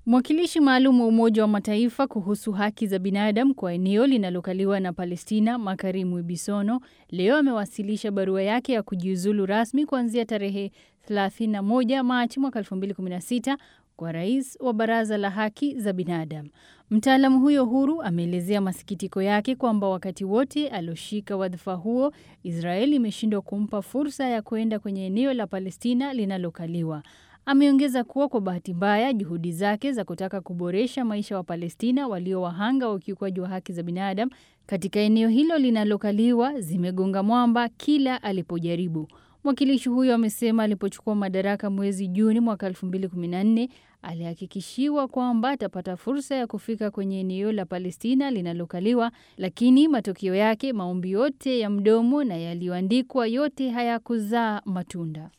Mwakilishi maalum wa Umoja wa Mataifa kuhusu haki za binadamu kwa eneo linalokaliwa na Palestina, Makarimu Ibisono, leo amewasilisha barua yake ya kujiuzulu rasmi kuanzia tarehe 31 Machi mwaka 2016 kwa rais wa Baraza la Haki za Binadamu. Mtaalamu huyo huru ameelezea masikitiko yake kwamba wakati wote alioshika wadhifa huo, Israeli imeshindwa kumpa fursa ya kwenda kwenye eneo la Palestina linalokaliwa. Ameongeza kuwa kwa bahati mbaya juhudi zake za kutaka kuboresha maisha wa Palestina walio wahanga wa ukiukwaji wa haki za binadamu katika eneo hilo linalokaliwa zimegonga mwamba kila alipojaribu. Mwakilishi huyo amesema alipochukua madaraka mwezi Juni mwaka 2014 alihakikishiwa kwamba atapata fursa ya kufika kwenye eneo la Palestina linalokaliwa, lakini matokeo yake maombi yote ya mdomo na yaliyoandikwa yote hayakuzaa matunda.